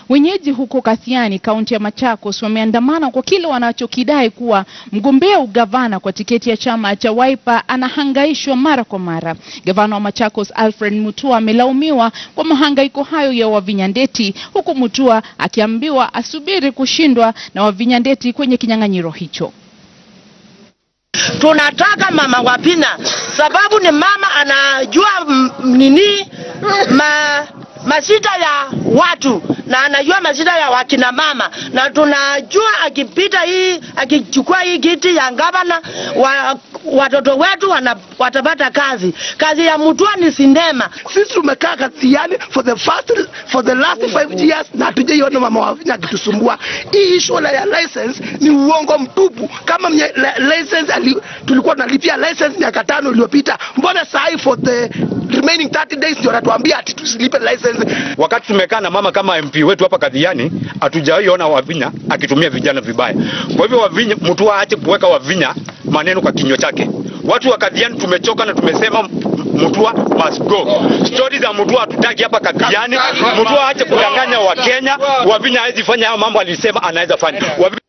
Wenyeji huko Kathiani, kaunti ya Machakos, wameandamana kwa kile wanachokidai kuwa mgombea ugavana kwa tiketi ya chama cha Wiper anahangaishwa mara kwa mara. Gavana wa Machakos Alfred Mutua amelaumiwa kwa mahangaiko hayo ya Wavinya Ndeti, huku Mutua akiambiwa asubiri kushindwa na Wavinya Ndeti kwenye kinyang'anyiro hicho. Tunataka mama Wapina sababu ni mama anajua m- nini ma masida ya watu na anajua masida ya wakina mama, na tunajua akipita hii akichukua hii kiti ya gavana wa, watoto wetu wana, watapata kazi. Kazi ya Mutua ni sinema. sisi tumekaa Kathiani for the first for the last five years na hatujaiona mama Wavinya akitusumbua. Hii issue la ya license ni uongo mtupu. Kama mye, la, license ali, tulikuwa tunalipia license miaka tano iliyopita, mbona saa hii for the remaining 30 days ndio anatuambia ati tusilipe license? wakati tumekaa na mama kama MP wetu hapa Kadhiani, hatujawahi ona Wavinya akitumia vijana vibaya. Kwa hivyo Wavinya, mtu aache kuweka Wavinya maneno kwa kinywa chake. Watu wa Kadhiani tumechoka na tumesema Mutua must go. Stori za Mutua hatutaki hapa Kadhiani. Mutua aache kudanganya Wakenya. Wavinya hawezi fanya hayo mambo alisema anaweza fanya. Wavinya